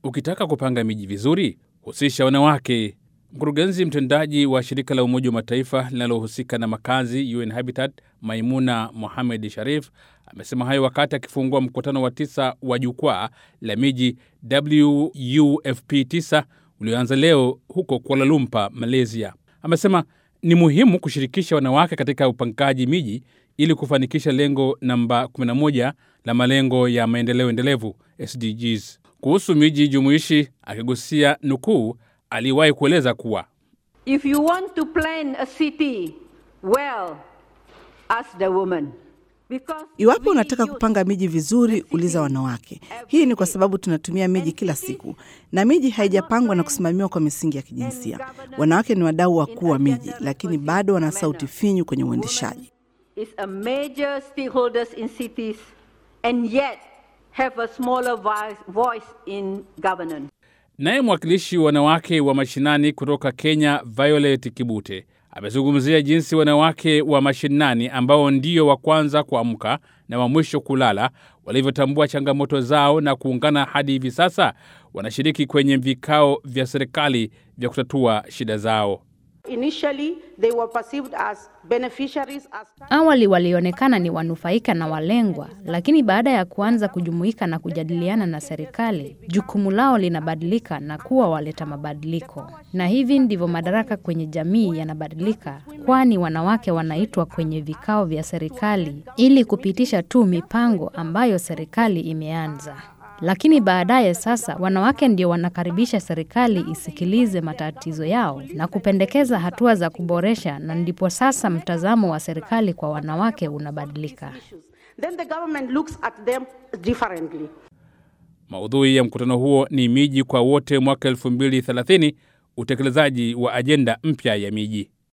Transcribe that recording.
Ukitaka kupanga miji vizuri, husisha wanawake. Mkurugenzi mtendaji wa shirika la Umoja wa Mataifa linalohusika na makazi UN Habitat, Maimuna Mohamed Sharif amesema hayo wakati akifungua mkutano wa tisa wa jukwaa la miji WUFP 9 ulioanza leo huko Kuala Lumpur, Malaysia. Amesema ni muhimu kushirikisha wanawake katika upangaji miji ili kufanikisha lengo namba 11 la malengo ya maendeleo endelevu SDGs. Kuhusu miji jumuishi, akigusia nukuu, aliwahi kueleza kuwa If you want to plan a city well, ask the woman. Because Iwapo we unataka use kupanga miji vizuri, uliza wanawake. Hii ni kwa sababu tunatumia miji kila siku, na miji haijapangwa na kusimamiwa kwa misingi ya kijinsia. Wanawake ni wadau wakuu wa miji, lakini bado wana sauti finyu kwenye uendeshaji. is a major stakeholders in cities and yet have a smaller voice, voice in governance. Naye mwakilishi wanawake wa mashinani kutoka Kenya, Violet Kibute, amezungumzia jinsi wanawake wa mashinani ambao ndio wa kwanza kuamka na wa mwisho kulala walivyotambua changamoto zao na kuungana hadi hivi sasa wanashiriki kwenye vikao vya serikali vya kutatua shida zao. Initially, they were perceived as beneficiaries as Awali walionekana ni wanufaika na walengwa, lakini baada ya kuanza kujumuika na kujadiliana na serikali, jukumu lao linabadilika na kuwa waleta mabadiliko. Na hivi ndivyo madaraka kwenye jamii yanabadilika, kwani wanawake wanaitwa kwenye vikao vya serikali ili kupitisha tu mipango ambayo serikali imeanza. Lakini baadaye sasa wanawake ndio wanakaribisha serikali isikilize matatizo yao na kupendekeza hatua za kuboresha, na ndipo sasa mtazamo wa serikali kwa wanawake unabadilika. issues. Then the government looks at them differently. Maudhui ya mkutano huo ni miji kwa wote mwaka 2030, utekelezaji wa ajenda mpya ya miji.